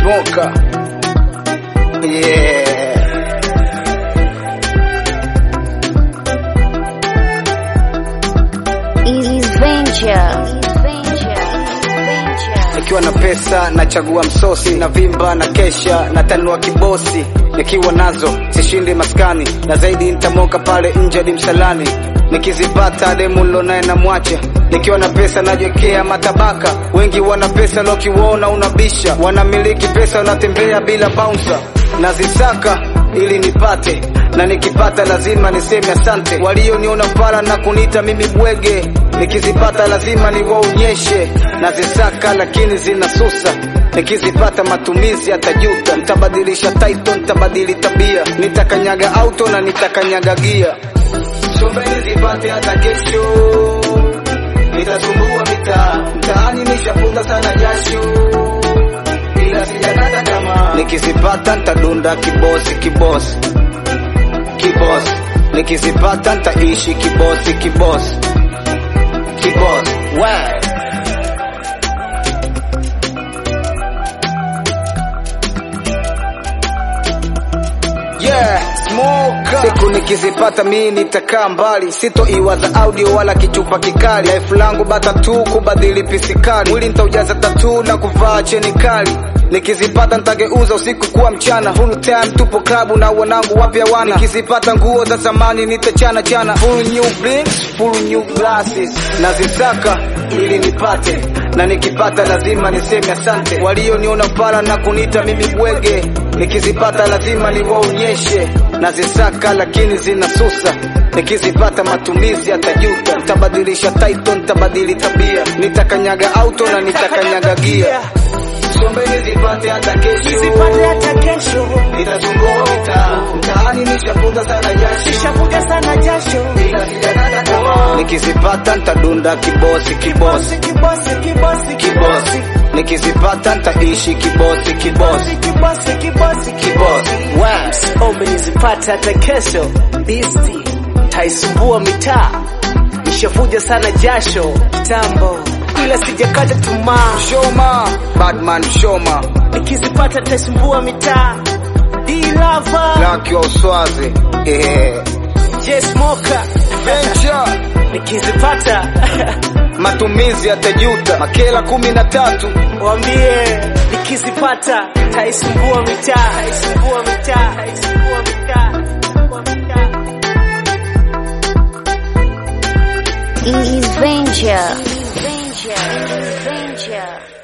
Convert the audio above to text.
Smoker. Yeah. Ease Venture. Nikiwa na pesa nachagua msosi na vimba na kesha na tanua kibosi. Nikiwa nazo sishindi maskani na zaidi nitamoka pale nje hadi msalani. Nikizipata demu nilonaye na mwacha. Nikiwa na pesa najiwekea matabaka. Wengi wana pesa lokiwaona unabisha, wanamiliki pesa wanatembea bila bouncer. Nazisaka ili nipate na nikipata lazima niseme asante. Walioniona fara na kuniita mimi bwege, nikizipata lazima niwaonyeshe. Nazisaka lakini zinasusa, nikizipata matumizi yatajuta. Nitabadilisha title, nitabadili tabia, nitakanyaga auto na nitakanyaga gia. Sombeni zipate hata kesho, nitasumbua mitaa mtaani, nishafunga sana jasho ila sijakata tamaa. Nikizipata ntadunda kibosi kibosi kibosi, nikizipata ntaishi kibosi kibosi kibosi. We Yeah, smoker. Siku nikizipata mimi nitakaa mbali, sitoiwaza audio wala kichupa kikali. Life langu bata tu kubadili pisikali, mwili nitaujaza tatu na kuvaa cheni kali. Nikizipata nitageuza usiku kuwa mchana, full time tupo klabu na wanangu wapya wana. Nikizipata nguo za zamani nitachana chana, full new blinks, full new glasses. Nazisaka ili nipate na nikipata lazima niseme asante. Walioniona pala na kunita mimi bwege, nikizipata lazima niwaonyeshe. Nazisaka lakini zinasusa, nikizipata matumizi yatajuta. Nitabadilisha title, nitabadili tabia, nitakanyaga auto na nitakanyaga gia. Sombeni zipate hata kesho, Nisipate hata kesho, nitazunguka mitaa mtaani, nishafunga sana jasho nishavuja sana jasho. ila sijakata tamaa. Nikizipata ntadunda kibosi kibosi Kibosi, kibosi, kibosi, kibosi, nikizipata ntaishi kibosi kibosi kibosi, kibosi, kibosi. We. Ombi nizipate hata kesho, bisti taisumbua mitaa, nishavuja sana jasho tambo, ila sijakata tamaa. Shoma, Badman Shoma, Nikizipata taisumbua mitaa, D-Lover, Lucky wa Uswazi, yeah. J Smoker, Venture, nikizipata matumizi yatajuta, makela kumi na tatu. Wambie nikizipata taisumbua mitaa, taisumbua mitaa, taisumbua mitaa, taisumbua mitaa. Ease Venture. Ease Venture.